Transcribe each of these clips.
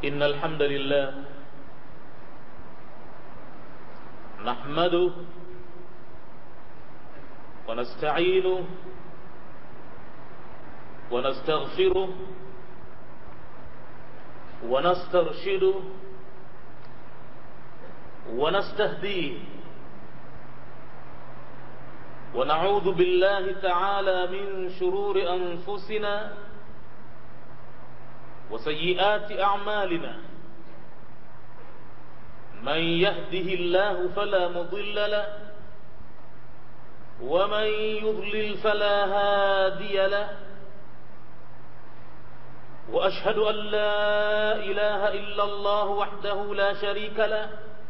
إن الحمد لله نحمده ونستعينه ونستغفره ونسترشده ونستهديه ونعوذ بالله تعالى من شرور أنفسنا وسيئات أعمالنا من يهده الله فلا مضل له ومن يضلل فلا هادي له وأشهد أن لا إله إلا الله وحده لا شريك له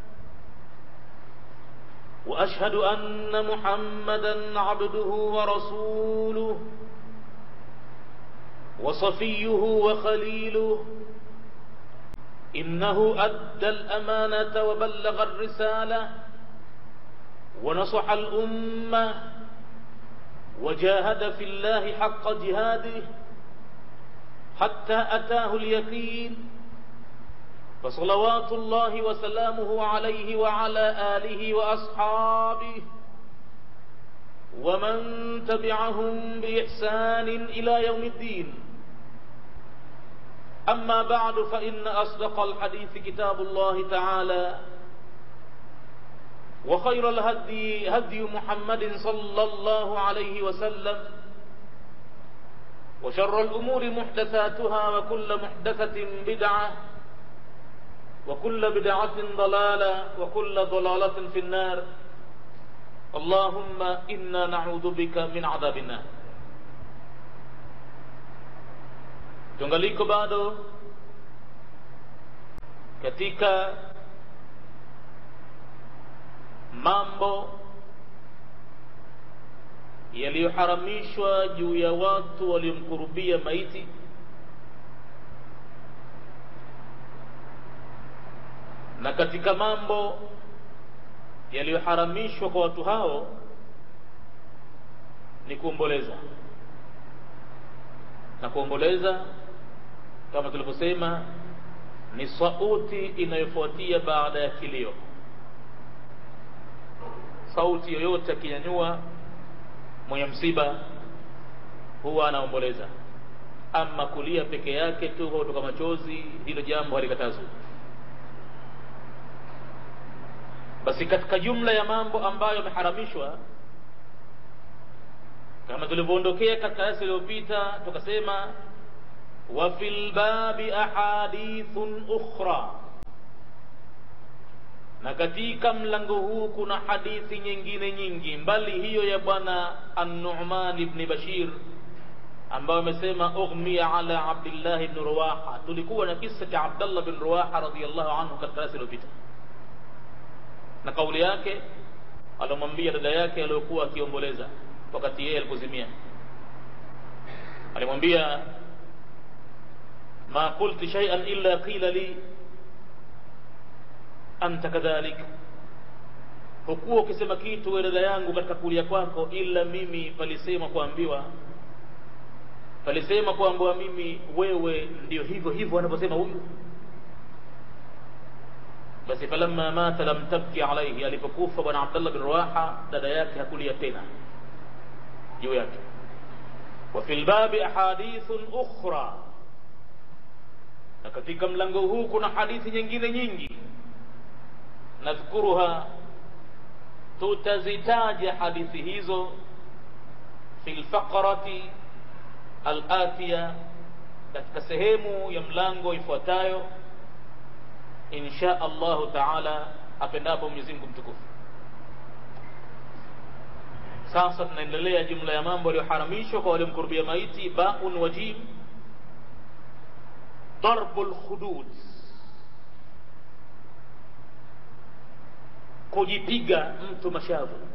وأشهد أن محمدا عبده ورسوله وصفيه وخليله إنه أدى الأمانة وبلغ الرسالة ونصح الأمة وجاهد في الله حق جهاده حتى أتاه اليقين فصلوات الله وسلامه عليه وعلى آله وأصحابه ومن تبعهم بإحسان إلى يوم الدين أما بعد فإن أصدق الحديث كتاب الله تعالى وخير الهدي هدي محمد صلى الله عليه وسلم وشر الأمور محدثاتها وكل محدثة بدعة وكل بدعة ضلالة وكل ضلالة في النار اللهم إنا نعوذ بك من عذاب النار tungaliko bado katika mambo yaliyoharamishwa juu ya watu waliomkurubia maiti na katika mambo yaliyoharamishwa kwa watu hao ni kuomboleza na kuomboleza kama tulivyosema ni sauti inayofuatia baada ya kilio sauti yoyote akinyanyua mwenye msiba huwa anaomboleza ama kulia peke yake tu kwa kutoka machozi hilo jambo halikatazwi basi katika jumla ya mambo ambayo yameharamishwa kama tulivyoondokea katika darasa iliyopita tukasema wa fil babi ahadithun ukhra na katika mlango huu kuna hadithi nyingine nyingi mbali hiyo ya bwana an-Nu'man ibn Bashir ambayo amesema ughmiya ala Abdullah ibn Ruwaha tulikuwa na kisa cha Abdullah ibn Ruwaha radhiyallahu anhu katika darasa iliyopita na kauli yake alomwambia dada yake aliyokuwa akiomboleza wakati yeye alipozimia alimwambia ma qulti shay'an illa qila li anta kadhalik hukuwa ukisema kitu wewe dada yangu katika kulia kwako ila mimi palisema kuambiwa palisema kuambiwa mimi wewe ndio hivyo hivyo anavyosema huyu basi falamma mata lam tabki alayhi alipokufa bwana Abdullah bin Rawaha dada yake hakulia tena juu yake wa fil babi ahadithun ukhra na katika mlango huu kuna hadithi nyingine nyingi nadhkuruha tutazitaja hadithi hizo fil faqrati al-atiya katika sehemu ya mlango ifuatayo insha Allahu taala apendapo Mwenyezi Mungu mtukufu sasa tunaendelea jumla ya mambo yaliyoharamishwa kwa waliomkurubia maiti baun wajib darbul khudud kujipiga mtu mashavu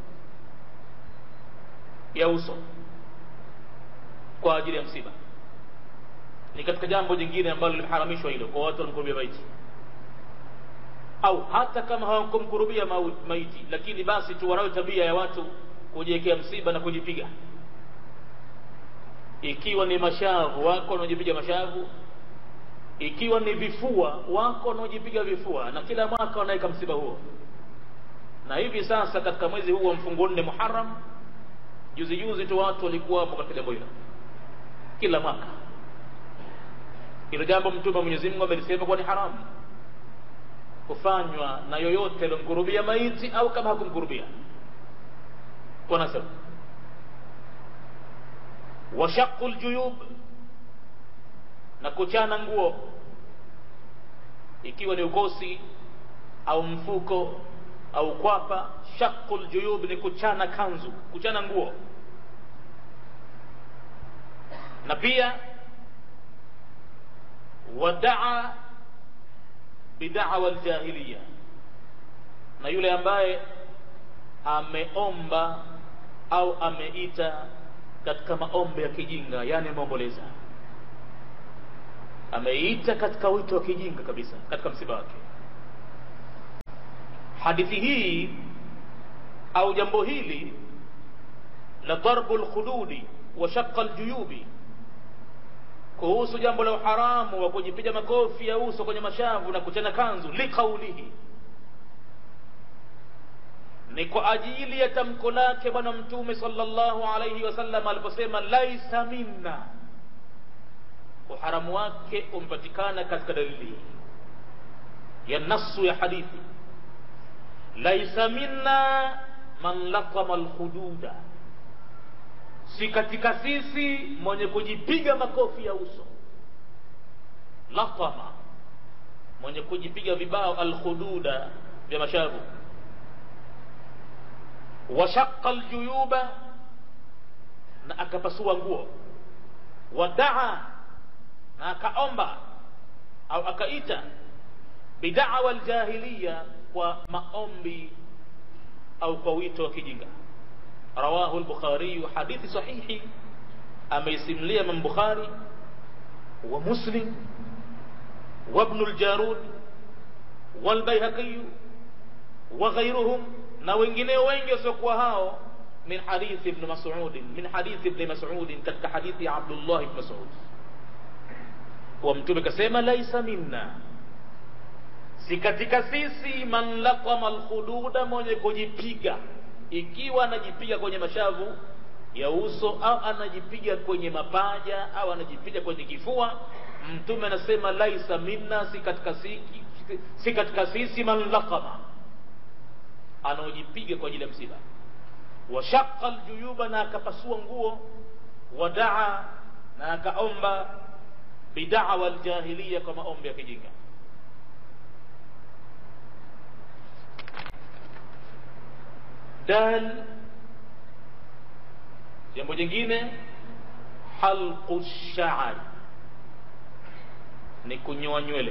ya uso kwa ajili ya msiba ni katika jambo jingine ambalo limeharamishwa hilo kwa watu waliomkurubia maiti au hata kama hawakumkurubia maiti lakini basi tu wanayo tabia ya watu kujiwekea msiba na kujipiga ikiwa ni mashavu wako wanaojipiga mashavu ikiwa ni vifua wako wanaojipiga vifua na kila mwaka wanaweka msiba huo na hivi sasa katika mwezi huu wa mfungo nne muharam juzi juzi tu watu walikuwa hapo katika jambo hilo kila mwaka hilo jambo mtume wa mwenyezi mungu amelisema kuwa ni haramu kufanywa na yoyote aliyomkurubia maiti au kama hakumkurubia kwa nasab washaqu ljuyub na kuchana nguo ikiwa ni ukosi au mfuko au kwapa shaqu ljuyub ni kuchana kanzu kuchana nguo na pia wadaa bidawa ljahiliya na yule ambaye ameomba au ameita katika maombi ya kijinga yani ameomboleza ameita katika wito wa kijinga kabisa katika msiba wake hadithi hii au jambo hili la darbu lkhududi wa shaqa ljuyubi kuhusu jambo la uharamu wa kujipiga makofi ya uso kwenye mashavu na kuchana kanzu liqaulihi ni kwa ajili ya tamko lake bwana mtume sallallahu alaihi wasallam aliposema laisa minna uharamu wake umepatikana katika dalili ya nasu ya hadithi laisa minna man latama lhududa si katika sisi mwenye kujipiga makofi ya uso latama mwenye kujipiga vibao alkhududa vya mashavu washaqa ljuyuba na akapasua nguo wadaa na akaomba au akaita bidawa ljahiliya kwa maombi au kwa wito wa kijinga rawahu lbukhariyu hadithi sahihi ameisimlia imam bukhari wa muslim وابن الجارود والبيهقي وغيرهم na wengineo wengi wasiokuwa hao min hadithi ibn mas'ud min hadithi ibn mas'ud katika hadithi ya Abdullah ibn Mas'ud wa mtume kasema laisa minna si katika sisi man laqama alkhududa mwenye kujipiga ikiwa anajipiga kwenye mashavu ya uso au anajipiga kwenye mapaja au anajipiga kwenye kifua mtume anasema laisa minna si katika si, si katika sisi man laqama anaojipiga kwa ajili ya msiba washaqa aljuyuba na akapasua nguo wadaa na akaomba bidawa aljahiliya kwa maombi ya kijinga dal jambo jingine halqu shaari ni kunyoa nywele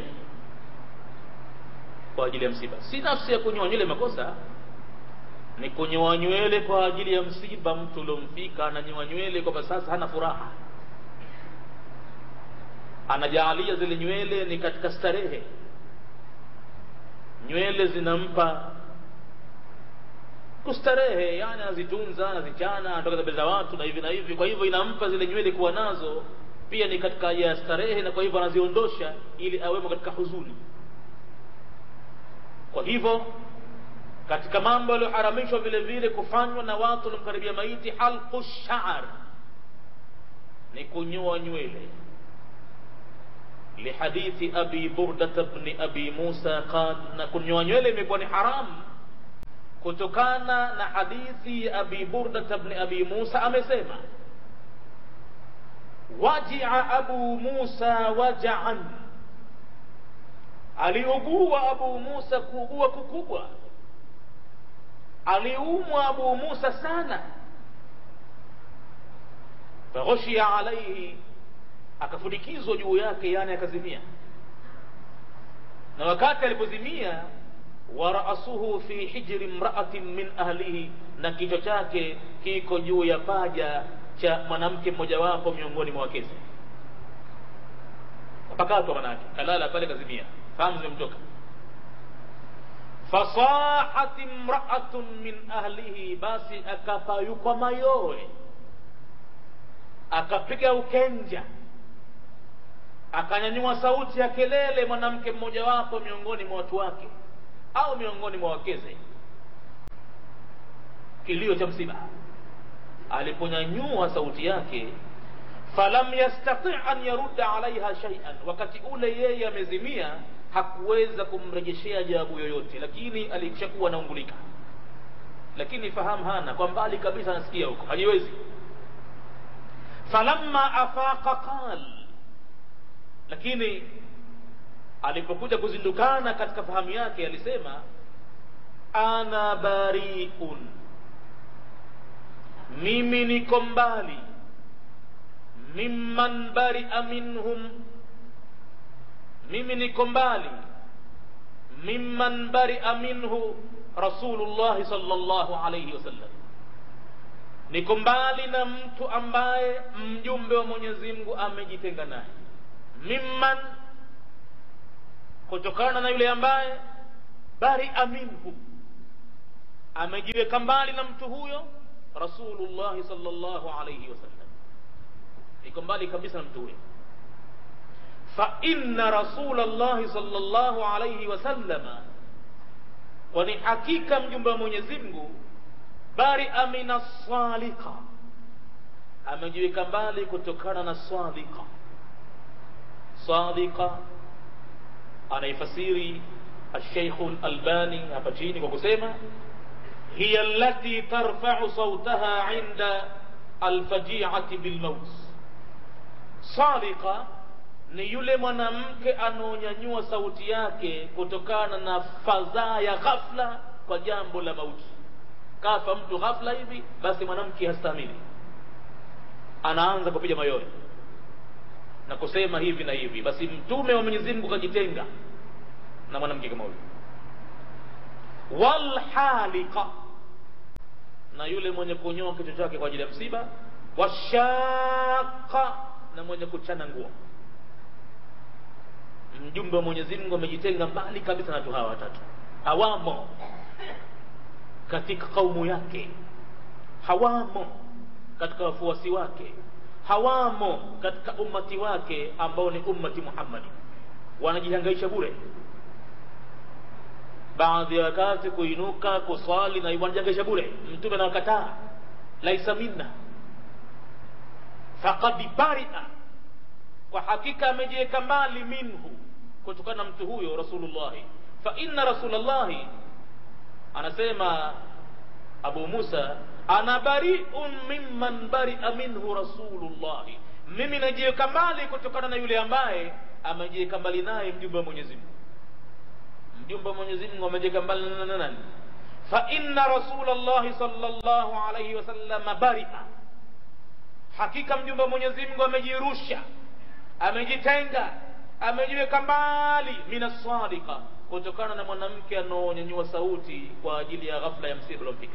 kwa ajili ya msiba si nafsi ya kunyoa nywele makosa ni kunyoa nywele kwa ajili ya msiba mtu uliomfika ananyoa nywele kwamba sasa hana furaha anajaalia zile nywele ni katika starehe nywele zinampa kustarehe yani anazitunza anazichana anatoka mbele za watu na hivi na hivi kwa hivyo inampa zile nywele kuwa nazo pia ni katika ya starehe na kwa hivyo anaziondosha ili awemo katika huzuni kwa hivyo katika mambo yaliyoharamishwa vile vile kufanywa na watu waliomkaribia maiti halqu sha'r ni kunyoa nywele lihadithi abi burdata bni abi musa qal na kunyoa nywele imekuwa ni haramu kutokana na hadithi ya abi burdata bni abi musa amesema wajia abu musa wajaan aliugua abu musa kuugua kukubwa aliumwa abu musa sana faghushiya alaihi akafunikizwa juu yake yani akazimia na wakati alipozimia wa raasuhu fi hijri mraatin min ahlihi na kichwa chake kiko juu ya paja cha mwanamke mmojawapo miongoni mwa wakezi pakatwa manake kalala pale kazimia fahamu zimemtoka fasahat imraatun min ahlihi basi akapayukwa mayowe akapiga ukenja akanyanyua sauti ya kelele mwanamke mmojawapo miongoni mwa watu wake au miongoni mwa wakeze kilio cha msiba aliponyanyua sauti yake falam yastati an yarudda alaiha shay'an wakati ule yeye amezimia hakuweza kumrejeshea jawabu yoyote lakini alishakuwa anaungulika lakini fahamu hana kwa mbali kabisa anasikia huko hajiwezi falamma afaqa qal lakini alipokuja kuzindukana katika fahamu yake alisema ana bariun mimi niko mbali mimman baria minhum mimi niko mbali mimman baria minhu rasulullahi sallallahu alayhi wasallam niko mbali na mtu ambaye mjumbe wa mwenyezi mungu amejitenga naye mimman kutokana na yule ambaye baria minhu amejiweka mbali na mtu huyo rasulullahi sallallahu alayhi wasallam iko mbali kabisa na mtu huyo fa inna rasulallahi sallallahu alayhi wasallama kwani hakika mjumbe wa mwenyezi mungu baria min assalika amejiweka mbali kutokana na sadika sadika anaifasiri alsheikhu lalbani hapa chini kwa kusema hiya allati tarfau sautaha inda alfajiati bilmaut sadika ni yule mwanamke anaonyanyua sauti yake kutokana na fadhaa ya ghafla kwa jambo la mauti kafa mtu ghafla hivi basi mwanamke hastahimili anaanza kupiga mayowe na kusema hivi na hivi basi mtume wa mwenyezi mungu kajitenga na mwanamke kama huyo walhalika na yule mwenye kunyoa kichwa chake kwa ajili ya msiba washaka na mwenye kuchana nguo mjumbe wa mwenyezi mungu amejitenga mbali kabisa na watu hawa watatu hawamo katika kaumu yake hawamo katika wafuasi wake hawamo katika ummati wake ambao ni ummati muhammadi wanajihangaisha bure baadhi ya wakati kuinuka kuswali na wanajihangaisha bure mtume anawakataa laisa minna faqad baria kwa hakika amejiweka mbali minhu kutokana na mtu huyo rasulullahi fa inna rasulallahi anasema abu musa ana bariun mimman baria minhu rasulullahi mimi najiweka mbali kutokana na yule ambaye amejiweka mbali naye mjumbe wa mwenyezi mungu mjumbe wa mwenyezi mungu amejiweka mbali na nani fa inna rasulallahi sallallahu alayhi wasallam baria hakika mjumbe wa mwenyezi mungu amejirusha amejitenga amejiweka mbali minasadika kutokana na mwanamke anaonyanyua sauti kwa ajili ya ghafla ya msiba uliomfika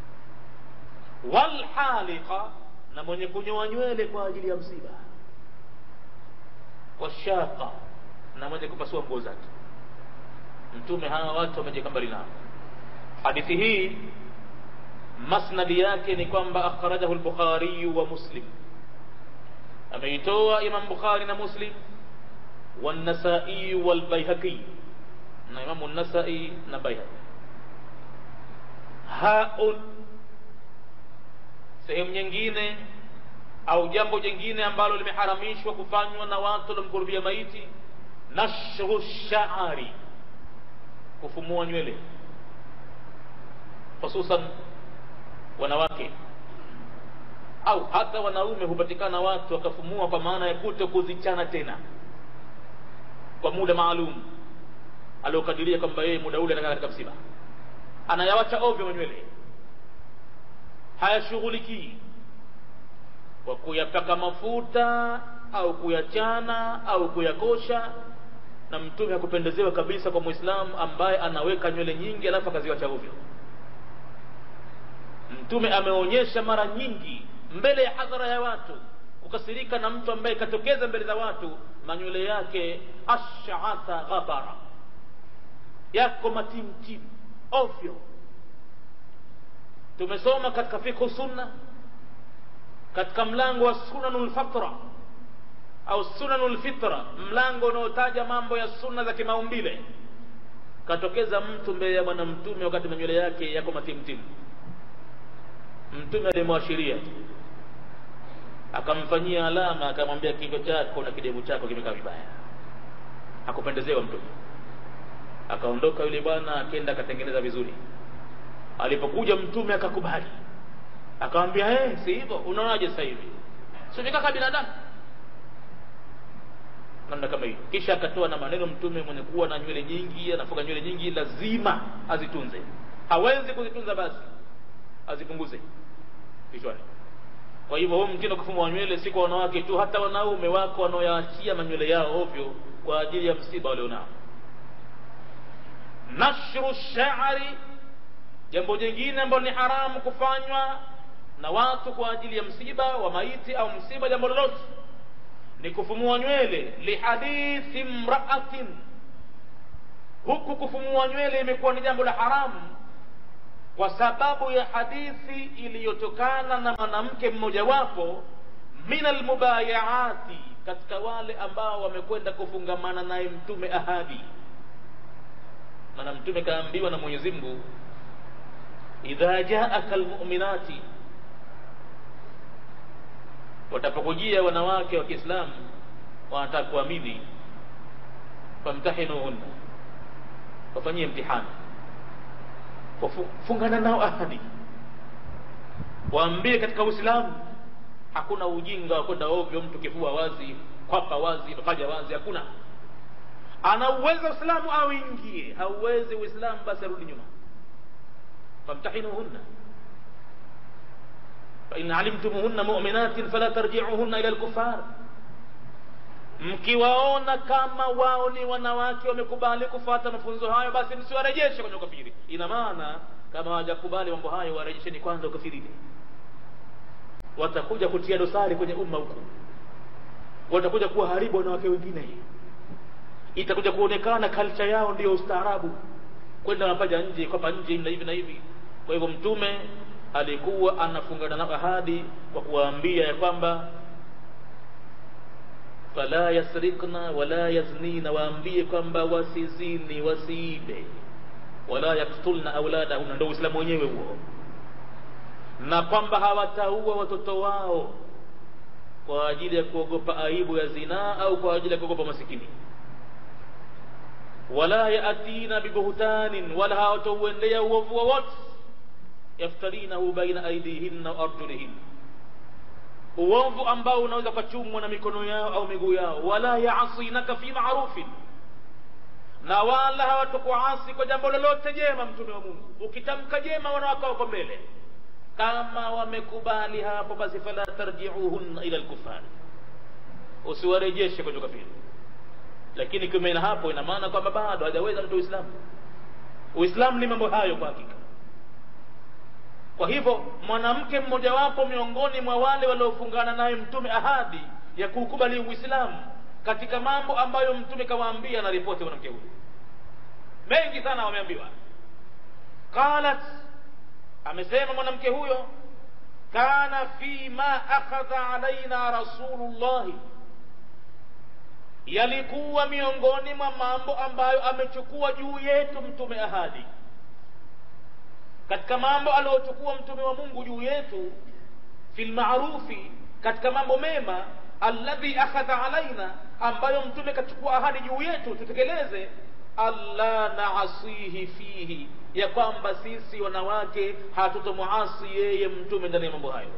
walhalika na mwenye kunyoa nywele kwa ajili ya msiba washaka na mwenye kupasua nguo zake mtume hawa watu wamejiweka mbali nao hadithi hii masnadi yake ni kwamba akhrajahu lbukhariyu wa muslim ameitoa imam bukhari na muslim والنسائي والبيهقي na imamu nasai na baihaqi haun sehemu nyingine au jambo jingine ambalo limeharamishwa kufanywa na watu waliomkurubia maiti nashru shaari kufumua nywele hususan wanawake au hata wanaume hupatikana watu wakafumua kwa maana ya kuto kuzichana tena kwa muda maalum aliokadiria kwamba yeye muda ule anakaa katika msiba anayawacha ovyo manywele hayashughulikii kwa kuyapaka mafuta au kuyachana au kuyakosha na mtume hakupendezewa kabisa kwa mwislamu ambaye anaweka nywele nyingi alafu akaziwacha ovyo mtume ameonyesha mara nyingi mbele ya hadhara ya watu kukasirika na mtu ambaye katokeza mbele za watu manywele yake ashatha ghabara yako matimtim ovyo tumesoma katika fikhu sunna katika mlango wa sunanul fatra au sunanul fitra mlango unaotaja mambo ya sunna za kimaumbile katokeza mtu mbele ya bwana mtume wakati manywele yake yako matimtimu mtume alimwashiria akamfanyia alama akamwambia kichwa chako na kidevu chako kimekaa vibaya hakupendezewa mtume akaondoka yule bwana akenda akatengeneza vizuri alipokuja mtume akakubali akamwambia hey, si hivyo unaonaje sasa hivi simekaa binadamu namna kama hiyo kisha akatoa na maneno mtume mwenye kuwa na nywele nyingi anafuga nywele nyingi lazima azitunze hawezi kuzitunza basi azipunguze kichwani kwa hivyo huu mtindo kufuma wa nywele si kwa wanawake tu hata wanaume wako wanaoyaachia manywele yao ovyo kwa ajili ya msiba walionao nashru shari jambo jingine ambalo ni haramu kufanywa na watu kwa ajili ya msiba wa maiti au msiba jambo lolote ni kufumua nywele lihadithi mraatin huku kufumua nywele imekuwa ni jambo la haramu kwa sababu ya hadithi iliyotokana na mwanamke mmojawapo min almubayaati katika wale ambao wamekwenda kufungamana naye mtume ahadi maana mtume kaambiwa na mwenyezi mungu idha jaaka almuminati watapokujia wanawake wa kiislamu wanataka kuamini famtahinuhunna wafanyie mtihani fungana nao ahadi waambie katika uislamu hakuna ujinga wa kwenda ovyo mtu kifua wazi kwapa wazi paja wazi hakuna ana uwezo uislamu auingie hauwezi uislamu basi arudi nyuma famtahinuhunna fain alimtumuhunna muminatin fala tarjiuhunna ila lkufar mkiwaona kama wao ni wanawake wamekubali kufata mafunzo hayo basi msiwarejeshe kwenye ukafiri ina maana kama hawajakubali mambo hayo warejesheni kwanza ukafirini watakuja kutia dosari kwenye umma huku watakuja kuwaharibu wanawake wengine itakuja kuonekana kalcha yao ndiyo ustaarabu kwenda mapaja nje kwapa nje na hivi na hivi kwa hivyo mtume alikuwa anafungana nao ahadi kwa kuwaambia ya kwamba fala yasrikna wala yaznina waambie kwamba wasizini wasiibe wala yaktulna auladahunna ndo uislamu wenyewe huo na kwamba hawataua watoto wao kwa ajili ya kuogopa aibu ya zinaa au kwa ajili ya kuogopa masikini wala yatina bibuhtanin wala hawatauendea uovu wowote yaftarinahu baina aidihinna wa arjulihinna uovu ambao unaweza ukachumwa na mikono yao au miguu yao wala yaasinaka fi marufin na wala hawatakuasi kwa jambo lolote jema mtume wa mungu ukitamka jema wanawake wako mbele kama wamekubali hapo basi fala tarjiuhunna ila lkufari usiwarejeshe kwenye ukafiri lakini kiume na hapo ina maana kwamba bado hajaweza mtu uislamu uislamu ni mambo hayo kwa hakika kwa hivyo mwanamke mmojawapo miongoni mwa wale waliofungana naye mtume ahadi ya kuukubali uislamu katika mambo ambayo mtume kawaambia na ripoti mwanamke huyu mengi sana wameambiwa qalat amesema mwanamke huyo kana fi ma akhadha alaina rasulullahi yalikuwa miongoni mwa mambo ambayo amechukua juu yetu mtume ahadi katika mambo aliyochukua mtume wa mungu juu yetu fi lmarufi katika mambo mema alladhi akhadha alaina ambayo mtume kachukua ahadi juu yetu tutekeleze alla naasihi fihi ya kwamba sisi wanawake hatutomuasi yeye mtume ndani ya mambo hayo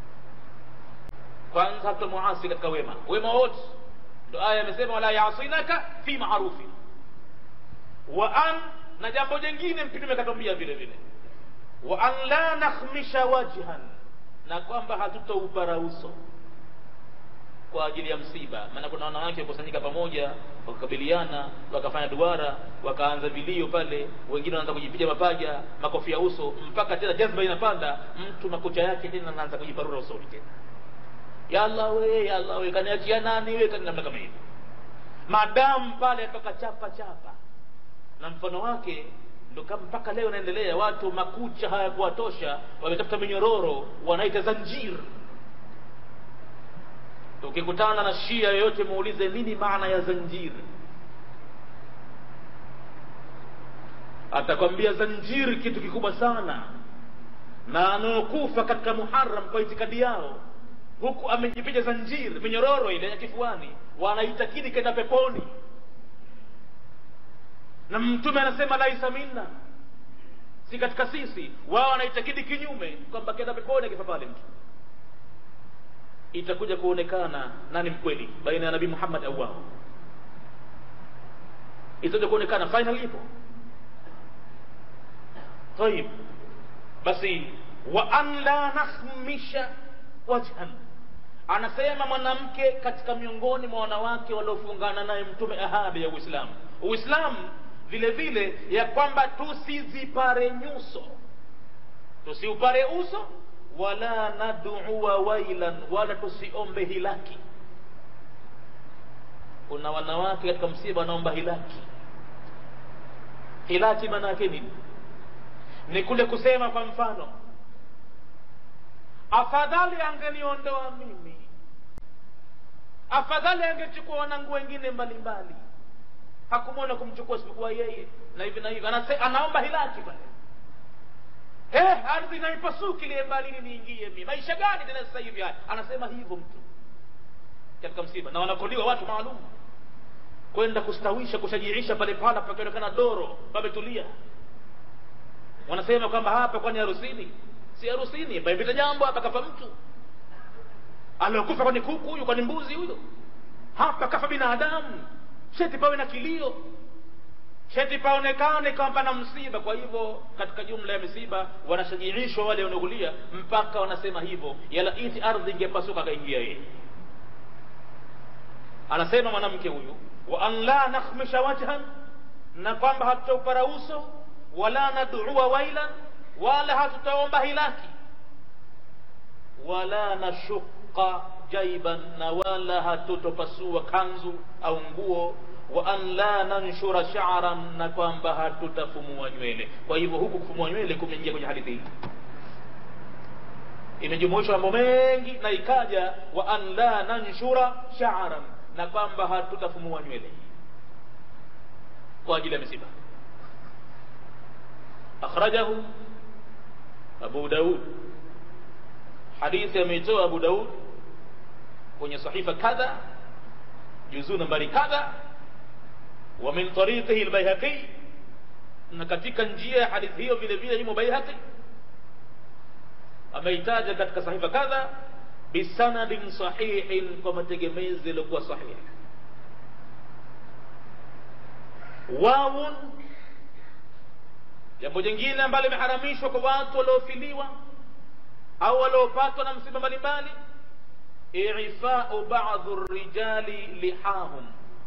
kwanza hatutomuasi katika wema wema wote ndo aya amesema wala yasinaka fi marufi wa an na jambo jingine mtume katwambia vile vile wa an la nakhmisha wajhan na kwamba hatutaupara uso kwa ajili ya msiba maana kuna wanawake wakusanyika pamoja wakakabiliana wakafanya duara wakaanza vilio pale wengine wanaanza kujipiga mapaja makofi ya uso mpaka tena jazba inapanda mtu makucha yake tena anaanza kujiparura usoni tena ya Allah we ya Allah we kaniachia nani we kani namna kama hivi madamu pale atoka chapa chapa na mfano wake ndo kama mpaka leo naendelea watu makucha hayakuwatosha wametafuta minyororo wanaita zanjir ukikutana na shia yoyote muulize nini maana ya zanjiri atakwambia zanjiri kitu kikubwa sana na anaokufa katika muharam kwa itikadi yao huku amejipiga zanjiri minyororo ile ya kifuani wanaitakidi kenda peponi na mtume anasema laisa minna si katika sisi wao wanaitakidi kinyume kwamba kenda peponi akifa pale mtu itakuja kuonekana nani mkweli baina ya nabii muhammad au wao itakuja kuonekana final ipo طيب basi wa an la nakhmisha wajhan anasema mwanamke katika miongoni mwa wanawake waliofungana naye mtume ahadi ya uislamu uislamu vile vile ya kwamba tusizipare nyuso tusiupare uso wala nadua wailan wala tusiombe hilaki kuna wanawake katika msiba wanaomba hilaki hilaki maana yake nini ni kule kusema kwa mfano afadhali angeniondoa mimi afadhali angechukua wanangu wengine mbalimbali hakumwona kumchukua isipokuwa yeye na hivi na hivi Anase, anaomba hilaki pale eh, ardhi naipasuki liye mbalini niingie mi maisha gani tena sasa hivi haya anasema hivyo mtu katika msiba na wanakodiwa watu maalum kwenda kustawisha kushajiisha pale pala pakionekana doro pametulia wanasema kwamba hapa kwani harusini si harusini pamepita jambo hapa kafa mtu aliokufa kwani kuku huyu kwani mbuzi huyo hapa kafa binadamu sheti pawe na kilio sheti paonekane kwamba na msiba kwa hivyo katika jumla ya misiba wanashajiishwa wale wanaogulia mpaka wanasema hivyo yala iti ardhi ingepasuka akaingia yeye anasema mwanamke huyu wa an la nakhmisha wajhan na kwamba hatutaupara uso wala nadua wailan wala hatutaomba hilaki wala nashuqa jaiban na wala hatutopasua kanzu au nguo wa an la nanshura sha'ran na kwamba hatutafumua nywele kwa hivyo huku kufumua nywele kumeingia kwenye hadithi hii imejumuishwa mambo mengi na ikaja wa an la nanshura sha'ran na kwamba hatutafumua nywele kwa ajili ya misiba akhrajahu abu daud hadithi ameitoa abu daud kwenye sahifa kadha juzuu nambari kadha wa min tariqihi albayhaqi na katika njia ya hadithi hiyo vile vile imo bayhaqi ameitaja katika sahifa kadha bisanadin sahihin kwa mategemezi yaliyokuwa sahihi wawun jambo jingine ambalo limeharamishwa kwa watu waliofiliwa au waliopatwa na msiba mbalimbali ifau ba'dhu rijali lihahum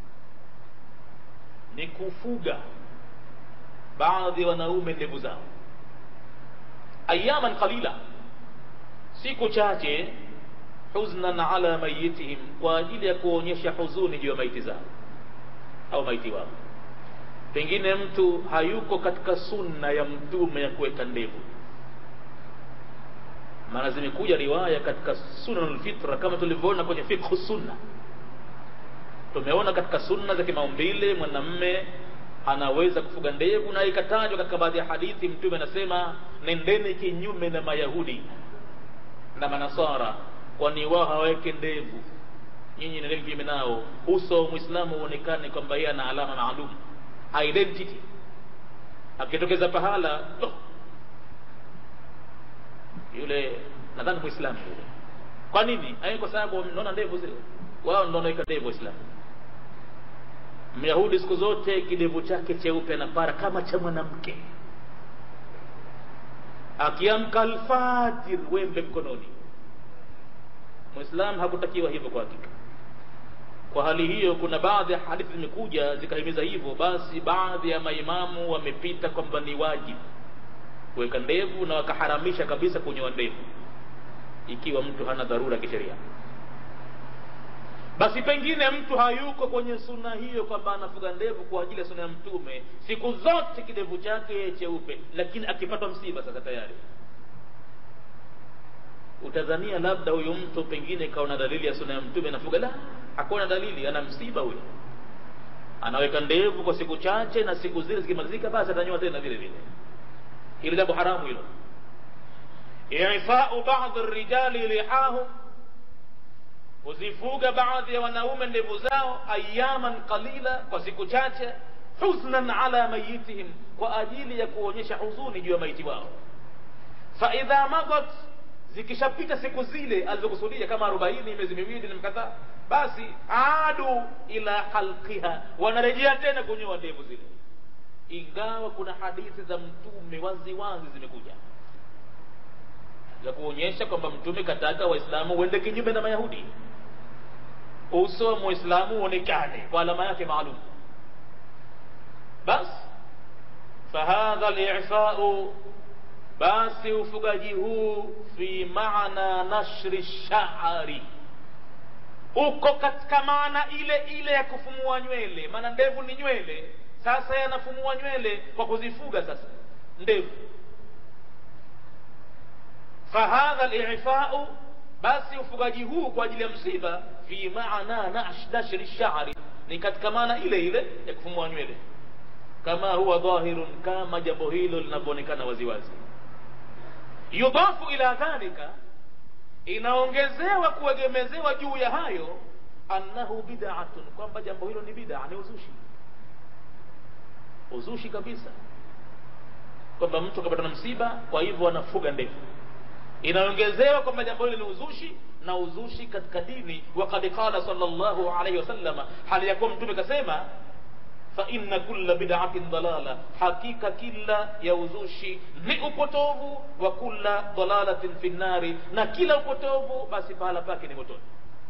ni kufuga baadhi ya wanaume ndevu zao ayaman qalila siku chache huznan ala mayitihim kwa ajili ya kuonyesha huzuni juu ya maiti zao au maiti wao pengine mtu hayuko katika sunna ya mtume ya kuweka ndevu maana zimekuja riwaya katika sunanul fitra kama tulivyoona kwenye fiqh sunna tumeona katika sunna za kimaumbile mwanamme anaweza kufuga ndevu na ikatajwa katika baadhi ya hadithi mtume anasema nendeni kinyume na mayahudi na manasara kwani wao hawaweke ndevu nyinyi nendeni kinyume nao uso wa mwislamu uonekane kwamba yeye ana alama maalum identity akitokeza pahala oh, yule nadhani muislamu yule kwa nini ai kwa sababu naona ndevu zile wao ndio wanaweka ndevu waislamu myahudi siku zote kidevu chake cheupe anapara kama cha mwanamke akiamka alfajir wembe mkononi muislamu hakutakiwa hivyo kwa hakika kwa hali hiyo kuna baadhi ya hadithi zimekuja zikahimiza hivyo basi baadhi ya maimamu wamepita kwamba ni wajibu kuweka ndevu na wakaharamisha kabisa kunyoa ndevu ikiwa mtu hana dharura kisheria basi pengine mtu hayuko kwenye suna hiyo kwamba anafuga ndevu kwa ajili ya suna ya mtume siku zote kidevu chake cheupe lakini akipatwa msiba sasa tayari utadhania labda huyu mtu pengine kaona dalili ya sunna ya mtume nafuga la hakuna dalili ana msiba huyo anaweka ndevu kwa siku chache na siku zile zikimalizika basi atanyoa tena vile vile hilo jambo haramu hilo ifau baadhi rijali lihahum kuzifuga baadhi ya wanaume ndevu zao ayaman qalila kwa siku chache huznan ala mayitihim kwa ajili ya kuonyesha huzuni juu ya maiti wao faidha madat zikishapita siku zile alizokusudia kama arobaini miezi miwili na mkadhaa basi adu ila halqiha wanarejea tena kunyoa ndevu zile ingawa kuna hadithi za mtume wazi wazi zimekuja za kuonyesha kwamba mtume kataka waislamu uende kinyume na mayahudi uso wa muislamu uonekane kwa alama yake maalum basi fahadha lifau basi ufugaji huu fi maana nashri shari uko katika maana ile ile ya kufumua nywele maana ndevu ni nywele sasa yanafumua nywele kwa kuzifuga sasa ndevu fahadha lifau basi ufugaji huu kwa ajili ya msiba fi maana nashri shari ni katika maana ile ile ya kufumua nywele kama huwa dhahirun kama jambo hilo linavyoonekana waziwazi yudafu ila dhalika inaongezewa kuegemezewa juu ya hayo annahu bid'atun kwamba jambo hilo ni bid'a ni uzushi uzushi kabisa kwamba mtu akapata na msiba kwa hivyo anafuga ndevu inaongezewa kwamba jambo hilo ni uzushi na uzushi katika dini wakad qala sallallahu alaihi wasallam hali ya kuwa mtume kasema fa inna kulla bid'atin dalala hakika kila ya uzushi ni upotovu wa kulla dalalatin fi nnari na kila upotovu basi pahala pake ni motoni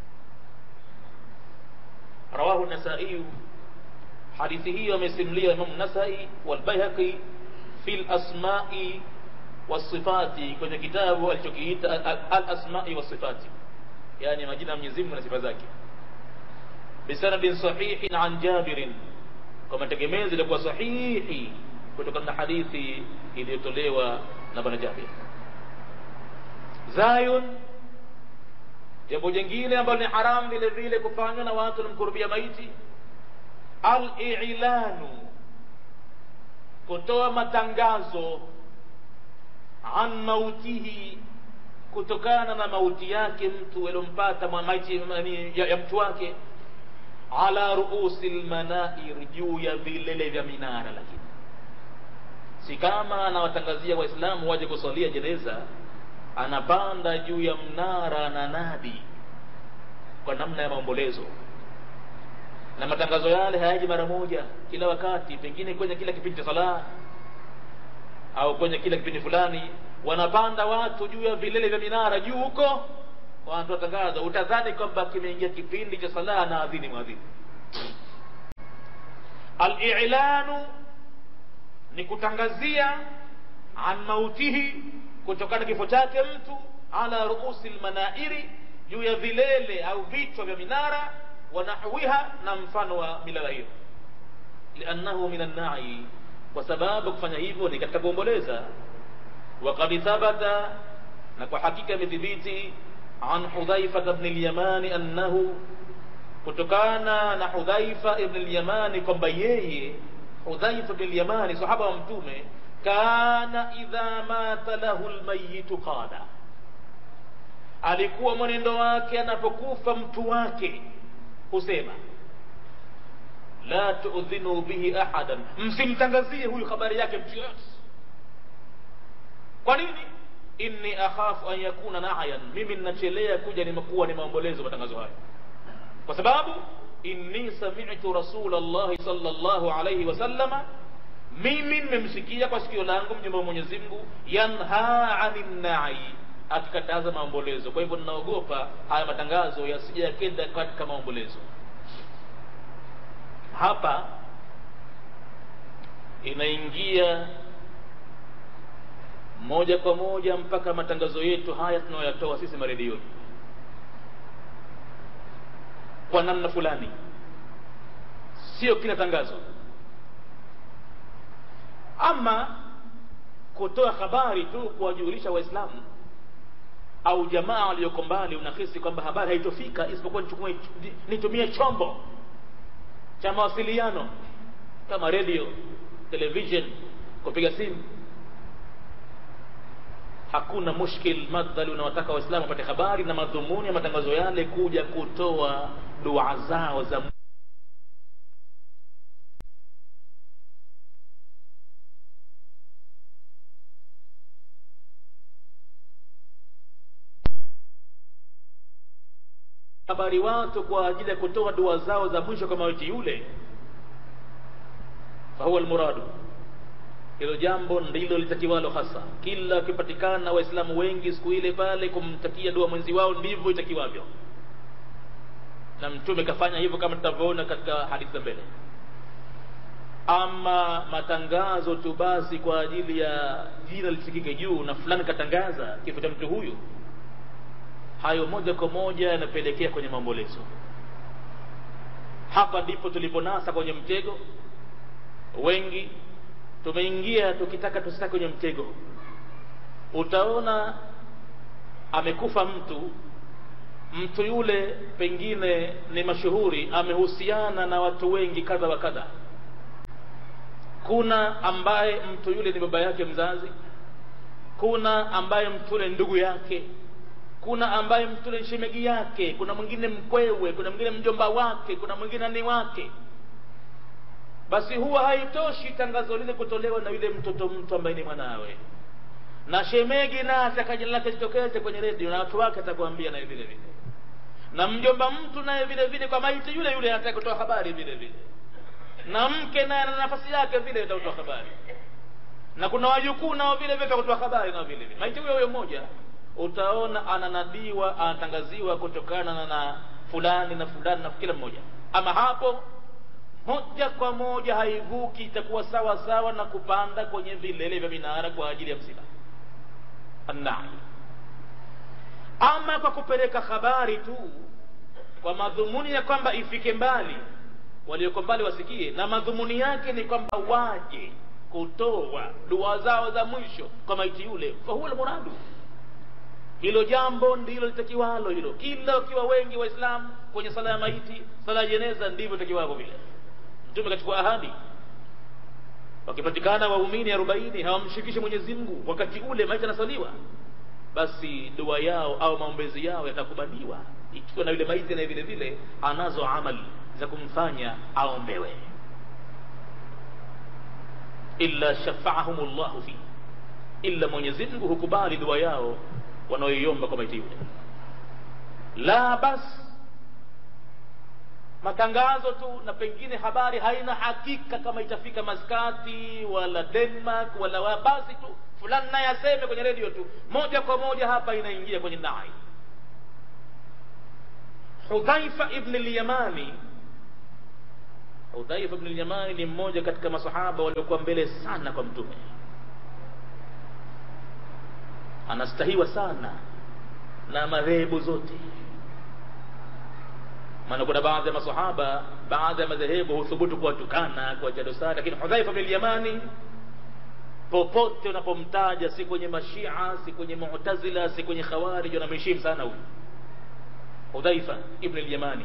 rawahu nasai hadithi hiyo amesimlia imam nasai walbaihaqi fi lasmai wasifati kwenye kitabu alichokiita alasmai wasifati yani majina ya mwenyezi mungu na sifa zake bisanadin sahihin an jabirin kwa mategemezi ilikuwa sahihi kutokana na hadithi iliyotolewa na bwana Jabir. Zayun, jambo jingine ambalo ni haramu vile vile kufanywa na watu wanamkurubia maiti, al-i'lanu, kutoa matangazo an mautihi, kutokana na mauti yake mtu aliompata maiti ya, ya mtu wake ala ruusi lmanair, juu ya vilele vya minara. Lakini si kama anawatangazia Waislamu waje kusalia jeneza, anapanda juu ya mnara na nadi kwa namna ya maombolezo, na matangazo yale hayaji mara moja, kila wakati, pengine kwenye kila kipindi cha sala au kwenye kila kipindi fulani, wanapanda watu juu ya vilele vya minara juu huko wanatoa tangazo, utadhani kwamba kimeingia kipindi cha sala na adhini mwadhini. Al-i'lanu ni kutangazia an mautihi, kutokana kifo chake mtu, ala ruusi lmanairi, juu ya vilele au vichwa vya minara, wa nahwiha, na mfano wa milala hiyo, liannahu min annai, kwa sababu kufanya hivyo ni katika kuomboleza. Waqad thabata, na kwa hakika imethibiti an Hudhaifa ibn al-Yamani annahu, kutokana na Hudhaifa ibn al-Yamani kwamba yeye Hudhaifa ibn al-Yamani sahaba wa Mtume, kana idha mata lahu al-mayyit qala, alikuwa mwenendo wake anapokufa mtu wake husema la tuudhinu bihi ahadan, msimtangazie huyu habari yake mtu yoyote. Kwa nini? inni akhafu an yakuna na'yan, mimi ninachelea kuja nimekuwa ni maombolezo matangazo haya, kwa sababu inni sami'tu rasulallahi sallallahu alayhi wasallama, mimi nimemsikia kwa sikio langu mjumbe wa Mwenyezi Mungu yanha anin na'i, akikataza maombolezo. Kwa hivyo ninaogopa haya matangazo yasije yakenda katika maombolezo. Hapa inaingia moja kwa moja mpaka matangazo yetu haya tunayoyatoa sisi maredioni kwa namna fulani, sio kila tangazo. Ama kutoa habari tu kuwajulisha Waislamu au jamaa walioko mbali unahisi kwamba habari haitofika isipokuwa nichukue nitumie chombo cha mawasiliano kama radio television kupiga simu hakuna mushkil madhali unawataka waislamu wapate habari na madhumuni ya matangazo yale kuja kutoa dua zao za habari watu kwa ajili ya kutoa dua zao za mwisho kwa maiti yule fahuwa almuradu hilo jambo ndilo litakiwalo hasa kila wakipatikana waislamu wengi siku ile pale kumtakia dua mwenzi wao ndivyo itakiwavyo na mtume kafanya hivyo kama tutavyoona katika hadithi za mbele ama matangazo tu basi kwa ajili ya jina lisikike juu na fulani katangaza kifo cha mtu huyu hayo moja kwa moja yanapelekea kwenye maombolezo hapa ndipo tuliponasa kwenye mtego wengi tumeingia tukitaka tusitake kwenye mtego utaona amekufa mtu mtu yule pengine ni mashuhuri amehusiana na watu wengi kadha wa kadha kuna ambaye mtu yule ni baba yake mzazi kuna ambaye mtu yule ndugu yake kuna ambaye mtu yule shemegi yake kuna mwingine mkwewe kuna mwingine mjomba wake kuna mwingine ni wake basi huwa haitoshi tangazo lile kutolewa na yule mtoto mtu ambaye ni mwanawe na shemegi nasi akaja lake litokeze kwenye redio na watu wake atakwambia naye vile vile na mjomba mtu naye vile vile kwa maiti yule yule anataka kutoa habari vile vile na mke naye ana nafasi yake vile atakutoa habari na kuna wajukuu nao vile vile kutoa habari nao vile vile maiti huyo huyo mmoja utaona ananadiwa anatangaziwa kutokana na, na fulani na fulani na kila mmoja ama hapo moja kwa moja haivuki itakuwa sawa sawa na kupanda kwenye vilele vya minara kwa ajili ya msiba annai ama kwa kupeleka habari tu kwa madhumuni ya kwamba ifike mbali walioko mbali wasikie na madhumuni yake ni kwamba waje kutoa dua zao za mwisho kwa maiti yule fahuwa lmuradu hilo jambo ndilo litakiwalo hilo kila wakiwa wengi waislamu kwenye sala ya maiti sala ya jeneza ndivyo itakiwavyo vile mtume kachukua ahadi wakipatikana waumini arobaini hawamshirikishe mwenyezi mungu wakati ule maiti anasaliwa basi dua yao au maombezi yao yatakubaliwa ikiwa na yule maiti naye vile vile anazo amali za kumfanya aombewe illa shafaahum llahu fi illa mwenyezi mungu hukubali dua yao wanaoiomba kwa maiti yule la basi matangazo tu na pengine habari haina hakika kama itafika maskati wala denmark wala wa basi tu fulani naye aseme kwenye redio tu moja kwa moja hapa inaingia kwenye nai hudhaifa ibn lyamani hudhaifa ibn lyamani ni mmoja katika masahaba waliokuwa mbele sana kwa mtume anastahiwa sana na madhehebu zote maana kuna baadhi ya masahaba baadhi ya madhehebu huthubutu kuwatukana kuwacha dosari lakini hudhaifa bin yamani popote unapomtaja si kwenye mashia si kwenye mu'tazila si kwenye khawarij wanamheshimu sana huyu hudhaifa ibn al-yamani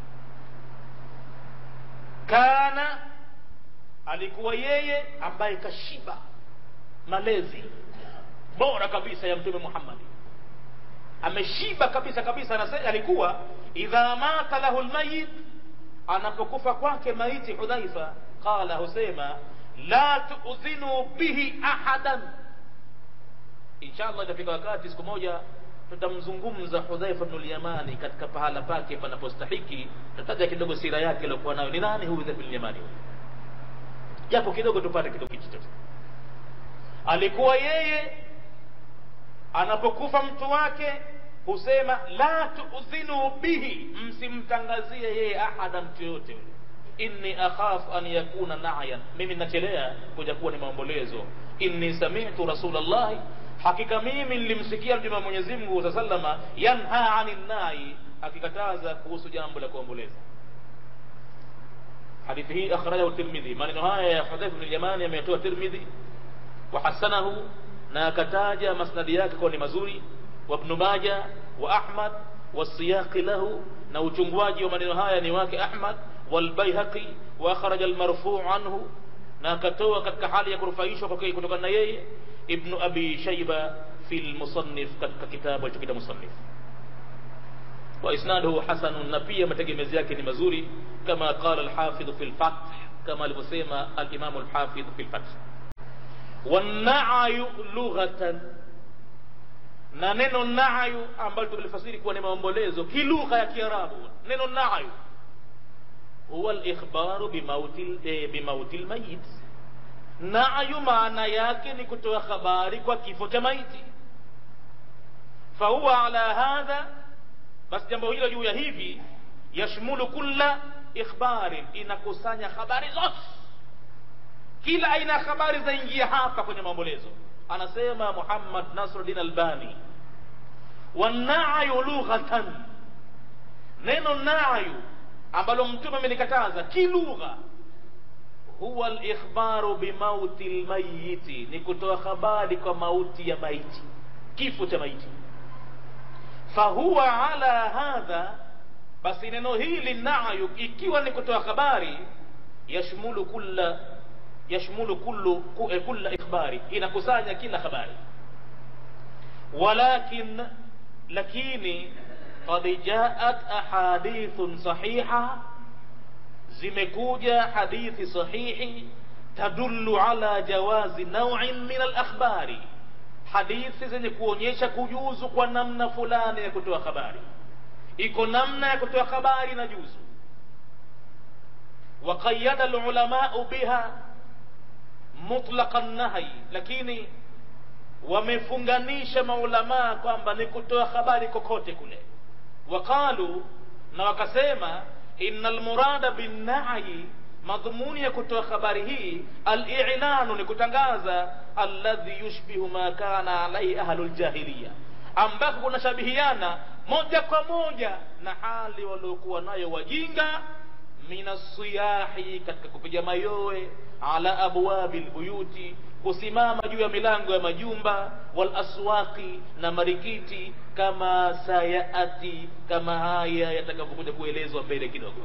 kana alikuwa yeye ambaye kashiba malezi bora kabisa ya mtume Muhammad ameshiba kabisa kabisa anasema alikuwa idha mata lahu almayit anapokufa kwake maiti hudhaifa qala husema la tuudhinu bihi ahadan inshallah itafika wakati siku moja tutamzungumza hudhaifa bnu lyamani katika pahala pake panapostahiki tutaja kidogo sira yake aliokuwa nayo ni nani huyu hudhaifa bnu lyamani japo kidogo tupate kidogo hichi alikuwa yeye anapokufa mtu wake husema la tuudhinu bihi msimtangazie yeye ahada mtu yoyote yule inni akhafu an yakuna nayan mimi nachelea kuja kuwa ni maombolezo inni sami'tu rasulallahi hakika mimi nilimsikia mtume wa Mwenyezi Mungu sa sallama yanha anin nai akikataza kuhusu jambo la kuomboleza hadithi hii akhrajahu Tirmidhi maneno haya ya Hudhayfa bin Yamani ameyatoa Tirmidhi wa hasanahu na akataja masnadi yake kwa ni mazuri وابن ماجه وأحمد والسياق له na uchungwaji wa maneno haya ni wake Ahmad walbaihaqi wa akhraja almarfu' anhu na akatoa katika hali ya kurufaishwa kwake kutokana na yeye ibnu abi shayba fi almusannif katika kitabu alichokiita musannif wa isnaduhu hasanun na pia mategemezi yake ni mazuri kama qala alhafidh fi alfath kama alivyosema alimamu alhafidh fi alfath wanayu lughatan na neno nayu ambalo tumelifasiri kuwa ni maombolezo kilugha ya kiarabu neno nayu huwa alikhbaru bimauti eh, bimauti lmayit nayu maana yake ni kutoa habari kwa kifo cha maiti fahuwa ala hadha basi jambo hilo juu ya hivi yashmulu kulla ikhbarin inakusanya habari zote kila aina ya habari zaingia hapa kwenye maombolezo anasema Muhammad Nasruddin Albani wanayu lughatan neno nayu ambalo mtume amenikataza kilugha huwa alikhbaru bimauti lmayiti ni kutoa habari kwa mauti ya maiti kifo cha maiti fahuwa ala hadha basi neno hili nayu ikiwa ni kutoa habari yashmulu kulla yashmulu kullu kulla ikhbari inakusanya kila habari walakin lakini qad jaat ahadithun sahiha zimekuja hadithi sahihi tadullu ala jawazi naw'in min al-akhbari hadithi zenye kuonyesha kujuzu kwa namna fulani ya kutoa habari iko namna ya kutoa habari na juzu وقيد العلماء بها مطلق النهي lakini wamefunganisha maulamaa kwamba ni kutoa habari kokote kule waqalu na wakasema inna almurada binnahyi madhumuni ya kutoa habari hii alilanu ni kutangaza alladhi yushbihu ma kana alaihi ahlu ljahiliya ambako kunashabihiana moja kwa moja na hali waliokuwa nayo wajinga minasiyahi katika kupiga mayowe ala abwabi lbuyuti kusimama juu ya milango ya majumba wal aswaqi na marikiti kama sayati kama haya yatakavyokuja kuelezwa mbele kidogo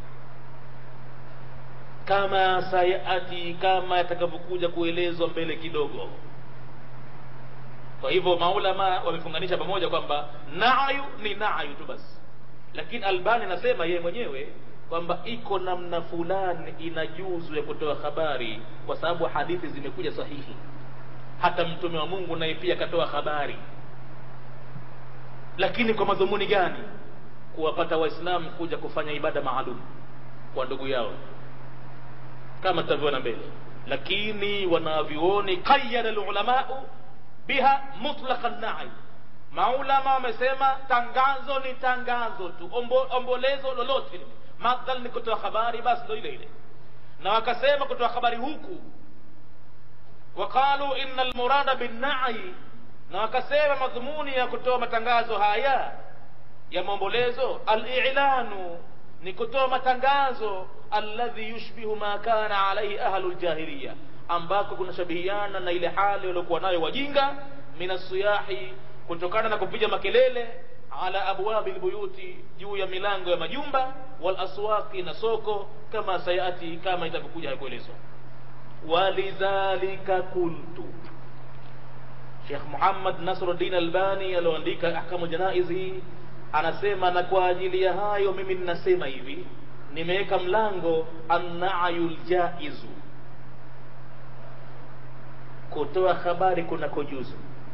kama sayati kama yatakavyokuja kuelezwa mbele kidogo kwa hivyo maulama wamefunganisha pamoja kwamba nayu ni nayu tu basi lakini albani anasema yeye mwenyewe kwamba iko namna fulani ina juzu ya kutoa habari kwa sababu hadithi zimekuja sahihi hata mtume wa mungu naye pia akatoa habari lakini kwa madhumuni gani kuwapata waislamu kuja kufanya ibada maalum kwa ndugu yao kama tutavyoona mbele lakini wanavyuoni qayyada lulamau biha mutlaqan na'i maulama wamesema tangazo ni tangazo tu Ombo, ombolezo lolote madhal ni kutoa habari basi ndo ile ile na wakasema kutoa habari huku waqalu inna almurada binnai na wakasema madhumuni ya kutoa matangazo haya ya maombolezo alilanu ni kutoa matangazo alladhi yushbihu ma kana alaihi ahlu ljahiliya ambako kunashabihiana na ile hali waliokuwa nayo wajinga min asiyahi kutokana na kupiga makelele ala abwabi lbuyuti juu ya milango ya majumba wal aswaqi na soko kama sayati kama itavyokuja kuelezwa walidhalika kultu Sheikh Muhammad Nasruddin Albani alioandika ahkamu janaiz hii anasema na kwa ajili ya hayo mimi ninasema hivi nimeweka mlango annayul jaizu kutoa habari kunakojuzu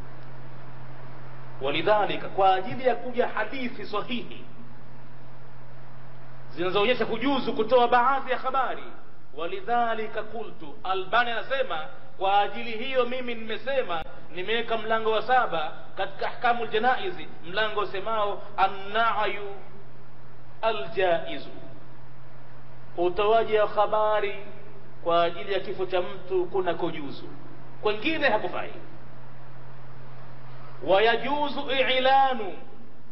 walidhalika kwa ajili ya kuja hadithi sahihi zinazoonyesha kujuzu kutoa baadhi ya habari walidhalika qultu albani anasema kwa ajili hiyo mimi nimesema nimeweka mlango wa saba katika ahkamu ljanaizi mlango usemao annayu aljaizu utoaji wa habari kwa ajili ya kifo cha mtu kuna kujuzu kwengine hakufai wayajuzu ilanu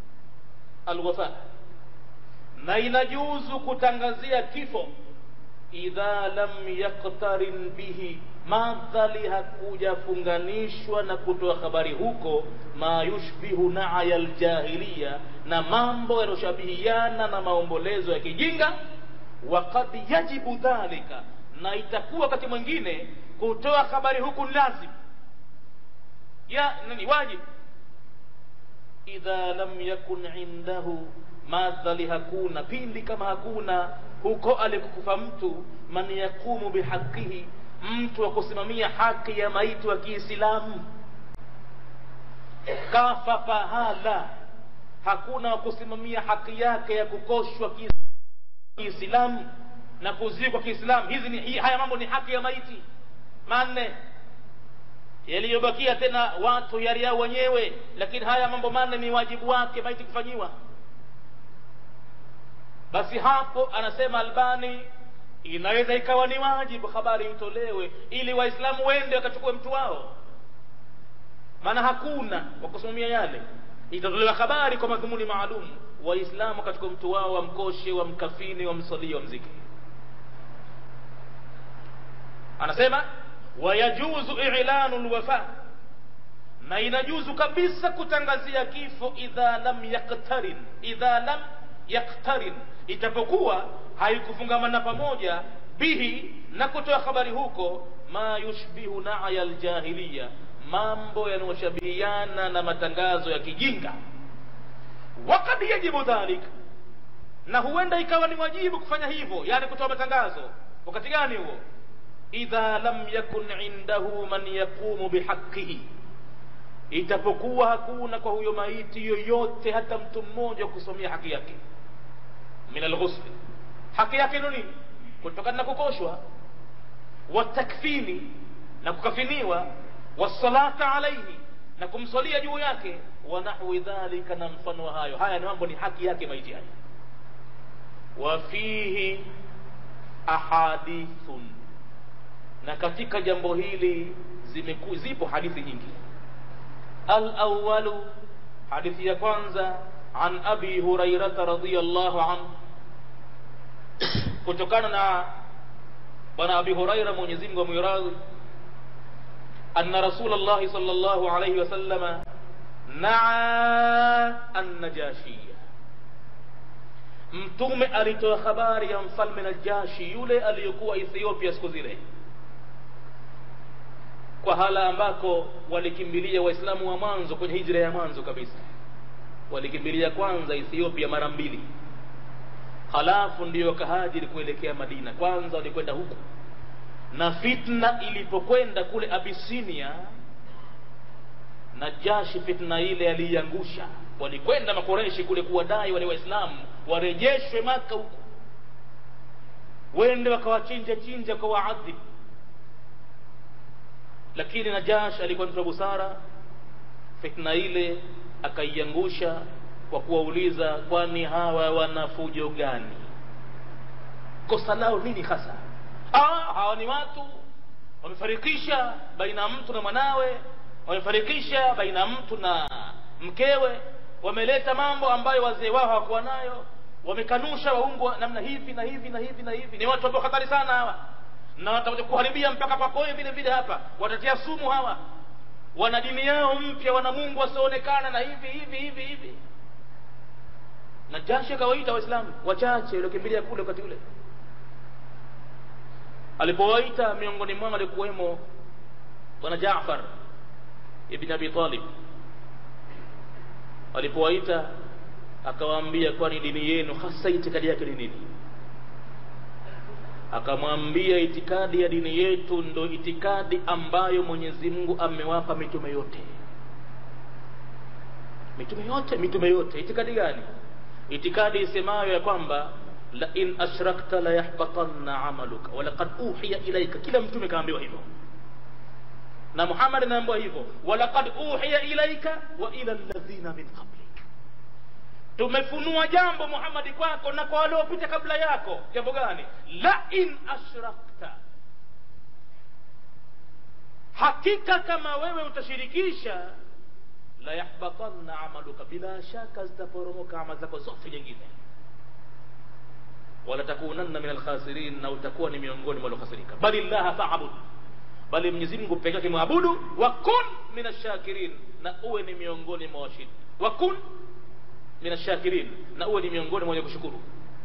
alwafa na inajuzu kutangazia kifo idha lam yaktarin bihi madhali hakujafunganishwa na kutoa habari huko ma yushbihu naya ljahiliya na mambo yanayoshabihiana na maombolezo ya kijinga wakad yajibu dhalika na itakuwa wakati mwingine kutoa habari huku ni lazim ya nani wajibu idha lam yakun indahu madhali hakuna pindi kama hakuna huko alikukufa mtu man yakumu bihaqihi mtu wa kusimamia haki ya maiti wa kiislamu kafa pahala hakuna wa kusimamia haki yake ya kukoshwa kiislamu na kuzikwa kiislamu hizi ni hii, haya mambo ni haki ya maiti manne yaliyobakia tena watu yari yao wenyewe lakini haya mambo manne ni wajibu wake maiti kufanyiwa basi hapo anasema albani inaweza ikawa ni wajibu habari itolewe ili waislamu wende wakachukue mtu wao maana hakuna wa kusimamia yale itatolewa habari kwa madhumuni maalum waislamu wakachukua mtu wao wamkoshe wamkafini wamsalie wamziki anasema wayajuzu ilanu lwafa na inajuzu kabisa kutangazia kifo idha lam yaktarin idha lam yaktarin itapokuwa haikufungamana pamoja bihi na kutoa habari huko ma yushbihu naya ljahiliya mambo yanayoshabihiana na matangazo ya kijinga wakad yajibu dhalik na huenda ikawa ni wajibu kufanya hivyo yani kutoa matangazo wakati gani huo idha lam yakun indahu man yaqumu bihaqihi itapokuwa hakuna kwa huyo maiti yoyote hata mtu mmoja kusomea haki yake min alghusli haki yake ni nini kutokana na kukoshwa watakfini na kukafiniwa wasalata alaihi na kumswalia juu yake wa nahwi dhalika na mfano wa hayo haya ni mambo ni haki yake maiti haya wa fihi ahadithun na katika jambo hili zimeku, zipo hadithi nyingi alawalu hadithi ya kwanza an abi hurairata radiallahu anhu kutokana na bwana abi huraira mwenyezi mungu amwiradhi anna rasul llahi sal llahu alaihi wasallama naa annajashiya mtume alitoa habari ya mfalme najashi yule aliyekuwa ethiopia siku zile kwa hala ambako walikimbilia waislamu wa mwanzo kwenye hijra ya mwanzo kabisa walikimbilia kwanza ethiopia mara mbili halafu ndio wakahajiri kuelekea madina kwanza walikwenda huku na fitna ilipokwenda kule abisinia najashi fitna ile aliiangusha walikwenda makoreshi kule kuwadai wale waislamu warejeshwe maka huku wende wakawachinja chinja kwa waadhibu lakini najash alikuwa mtu wa busara fitna ile akaiangusha kwa kuwauliza kwani hawa wana fujo gani kosa lao nini hasa ah, hawa ni watu wamefarikisha baina ya mtu na mwanawe wamefarikisha baina ya mtu na mkewe wameleta mambo ambayo wazee wao hawakuwa nayo wamekanusha waungu namna hivi na hivi na hivi na hivi ni watu ambao hatari sana hawa na watakuja kuharibia mpaka pakoe vile vile hapa watatia sumu hawa wana dini yao mpya wana mungu wasioonekana na hivi hivi hivi hivi na jashi akawaita waislamu wachache waliokimbilia kule wakati ule alipowaita miongoni mwao alikuwemo bwana jafar ibn abi talib alipowaita akawaambia kwani dini yenu hasa itikadi yake ni nini akamwambia itikadi ya dini yetu ndo itikadi ambayo mwenyezi mungu amewapa mitume yote mitume yote mitume yote itikadi gani itikadi isemayo ya kwamba la in ashrakta la yahbatanna amaluka walaqad uhiya ilaika kila mtume kaambiwa hivyo na muhammad anaambiwa hivyo walaqad uhiya ilaika wa ila alladhina min qablik tumefunua jambo muhammadi kwako na kwa waliopita kabla yako jambo gani la in ashrakta hakika kama wewe utashirikisha la yahbatanna amaluka bila shaka zitaporomoka ama zako zote nyingine wala takunanna min alkhasirin na utakuwa ni miongoni mwa waliokhasirika bali llaha faabud bali mwenyezi mungu peke yake mwabudu wa kun min ashakirin na uwe ni miongoni mwa washindi wa kun min ashakirin na uwe ni miongoni mwa wenye kushukuru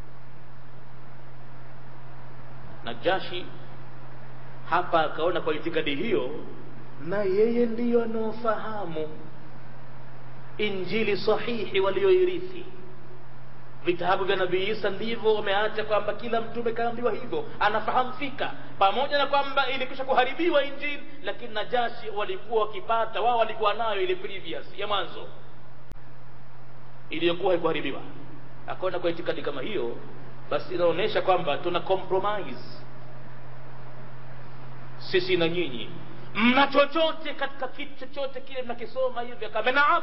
najashi hapa akaona kwa itikadi hiyo na yeye ndiyo anaofahamu injili sahihi walioirithi vitabu vya nabii isa ndivyo wameacha kwamba kila mtume kaambiwa hivyo anafahamu fika pamoja na kwamba ilikwisha kuharibiwa injili lakini najashi walikuwa wakipata wao walikuwa nayo ile previous ya mwanzo iliyokuwa haikuharibiwa akaona kwa itikadi kama hiyo basi inaonyesha kwamba tuna compromise sisi na nyinyi mna chochote katika kitu chochote kile mnakisoma hivi akame naam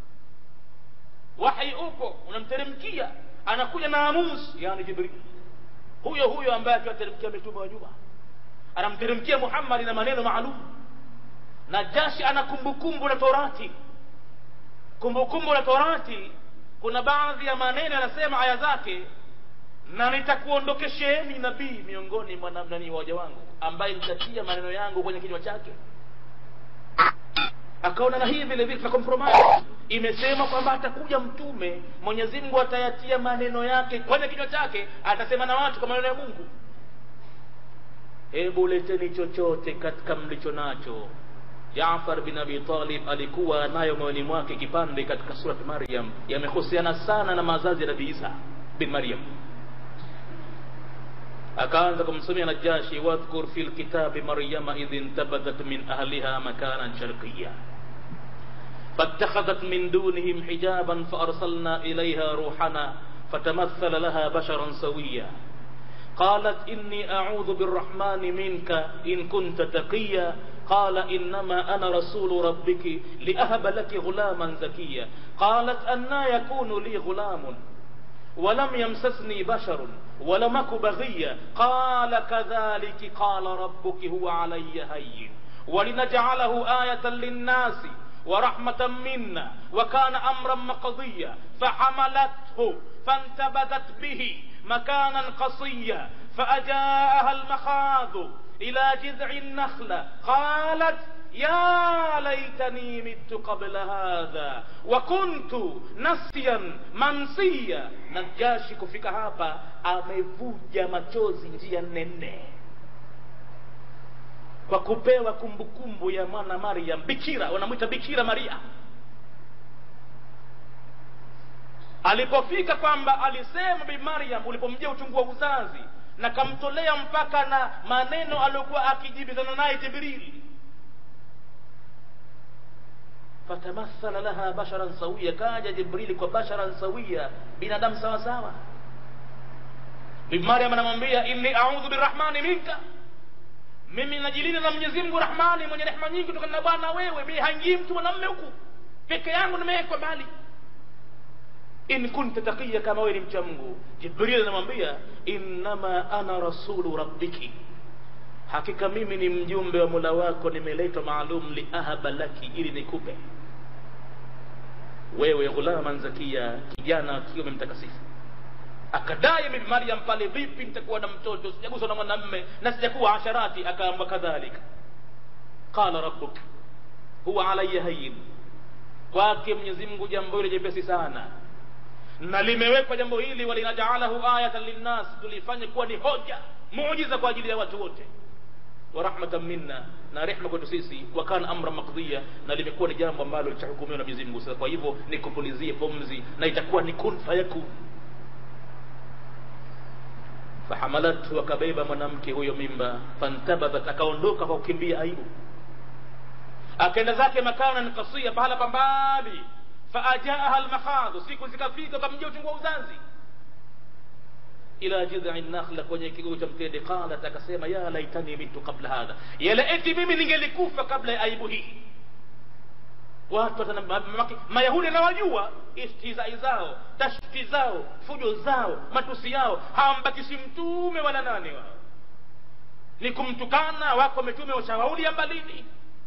wahi upo unamteremkia anakuja na amus yani jibril huyo huyo ambaye akiwateremkia mitume wa nyuma anamteremkia muhammadi na maneno maalum na jashi ana kumbukumbu la torati kumbukumbu la torati kuna baadhi ya maneno yanasema aya zake na nitakuondokesheni nabii miongoni mwa namnani waja wangu ambaye nitatia maneno yangu kwenye kinywa chake akaona na hii vile vile tuna compromise imesema kwamba atakuja mtume mwenyezi mungu atayatia maneno yake kwenye kinywa chake atasema na watu kwa maneno ya mungu hebu leteni chochote katika mlicho nacho jafar bin abi talib alikuwa nayo moyoni mwake kipande katika surat maryam yamehusiana sana na mazazi ya nabii isa bin maryam akaanza kumsomea najashi wadhkur fi lkitabi maryama idh intabadat min ahliha makanan sharqiya فاتخذت من دونهم حجابا فأرسلنا إليها روحنا فتمثل لها بشرا سويا قالت إني أعوذ بالرحمن منك إن كنت تقيا قال إنما أنا رسول ربك لأهب لك غلاما زكيا قالت أنا يكون لي غلام ولم يمسسني بشر ولم أك بغيا قال كذلك قال ربك هو علي هين ولنجعله آية للناس ورحمة منا وكان أمرا مقضيا فحملته فانتبذت به مكانا قصيا فأجاءها المخاض إلى جذع النخلة قالت يا ليتني مت قبل هذا وكنت نسيا منسيا najashi kufika hapa amevuja machozi njia nene kwa kupewa kumbukumbu ya mwana maryam bikira wanamwita bikira maria alipofika kwamba alisema bi maryam ulipomjia uchungu wa uzazi na kamtolea mpaka na maneno aliyokuwa akijibizana naye jibrili fatamathala laha basharan sawia kaja jibrili kwa basharan sawia binadamu sawa sawa bibi maryam anamwambia inni audhu birahmani minka mimi najilinda na mwenyezi mungu rahmani mwenye rehema nyingi kutokana na bwana wewe mi haingii mtu mwanamme huku peke yangu nimewekwa mbali in kunta taqiya kama wewe ni mcha mungu jibril anamwambia innama ana rasulu rabbiki hakika mimi ni mjumbe wa mula wako nimeletwa maalum liahaba laki ili nikupe wewe ghulaman zakia kijana akiwa memtakasifu akadai bibi maryam pale vipi nitakuwa na mtoto sijaguswa na mwanamme na sijakuwa asharati akaamba kadhalika qala rabbuk huwa alaya hayin kwake mwenyezi mungu jambo hili jepesi sana na limewekwa jambo hili walinajaalahu ayatan linnas tulifanye kuwa ni hoja muujiza kwa ajili ya watu wote wa rahmatan minna na rehma kwetu sisi wa kana amra makdhiya na limekuwa ni jambo ambalo litahukumiwa na Mwenyezi Mungu sasa kwa hivyo nikupulizie pumzi na itakuwa ni kun fayakun fahamalathu akabeba mwanamke huyo mimba fantabadhat akaondoka kwa kukimbia aibu akaenda zake makanan kasia pahala pambali faajaaha almakhadhu siku zikafika kamjia uchungu wa uzazi ila jidhi nakhla kwenye kigogo cha mtende qalat akasema ya laitani mitu qabla hadha yala eti mimi ningelikufa kabla ya aibu hii watu mayahudi anawajua istizai zao tashti zao fujo zao matusi yao hawambakisi mtume wala nani wao ni kumtukana wako mitume washawaulia mbalini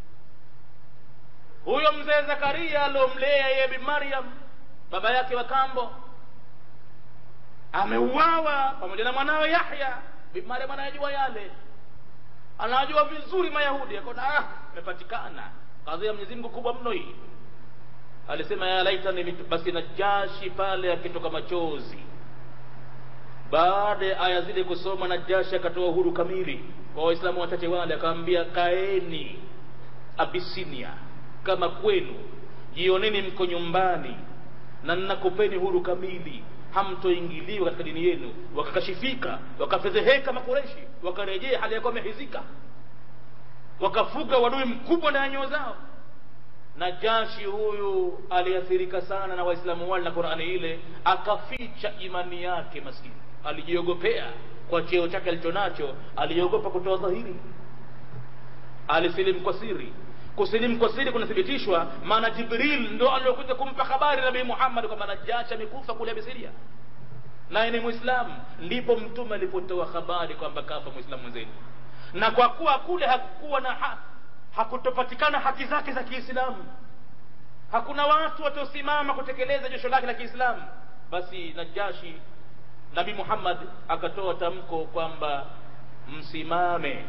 huyo mzee zakaria aliomlea yeye bi maryam baba yake wa kambo ameuawa pamoja na mwanawe yahya bibi mariam anayajua yale anajua vizuri mayahudi akaona ah imepatikana kazi ya mwenyezi mungu kubwa mno hii alisema ya laitani mitu basi najashi pale akitoka machozi baada ya aya zile kusoma najashi akatoa uhuru kamili kwa waislamu wachache wale akawambia kaeni abisinia kama kwenu jioneni mko nyumbani na ninakupeni huru kamili hamtoingiliwa katika dini yenu wakakashifika wakafedheheka makureshi wakarejea hali yakuwa wamehizika wakafuga wadui mkubwa ndani ya nyoo zao najashi huyu aliathirika sana na waislamu wale na qurani ile akaficha imani yake maskini alijiogopea kwa cheo chake alichonacho aliogopa kutoa dhahiri alisilimu kwa siri kusilimu kwa siri kunathibitishwa maana jibril ndo aliokuja kumpa habari nabii muhammad kwamba najashi amekufa kule abisiria naye ni mwislamu ndipo mtume alipotoa habari kwamba kafa mwislamu mwenzenu na kwa kuwa kule hakukuwa na ha, hakutopatikana haki zake za kiislamu hakuna watu wataosimama kutekeleza josho lake la kiislamu basi najashi nabii muhammad akatoa tamko kwamba msimame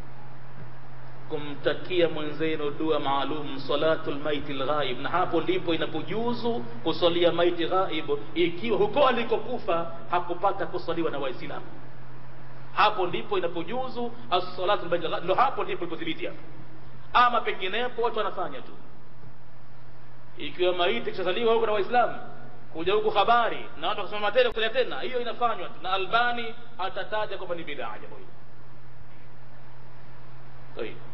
kumtakia mwenzenu dua maalum salatu lmaiti lghaib na hapo ndipo inapojuzu kusalia maiti ghaib ikiwa huko alikokufa hakupata kusaliwa na waislamu hapo ndipo inapojuzu assalatu lmaiti lghaib ndo hapo ndipo ilipothibiti hapo ama penginepo watu wanafanya tu ikiwa maiti kishazaliwa huko na waislamu kuja huku habari na watu wakasema tena kusalia tena hiyo inafanywa tu na albani atataja kwamba ni bidaa jambo hili طيب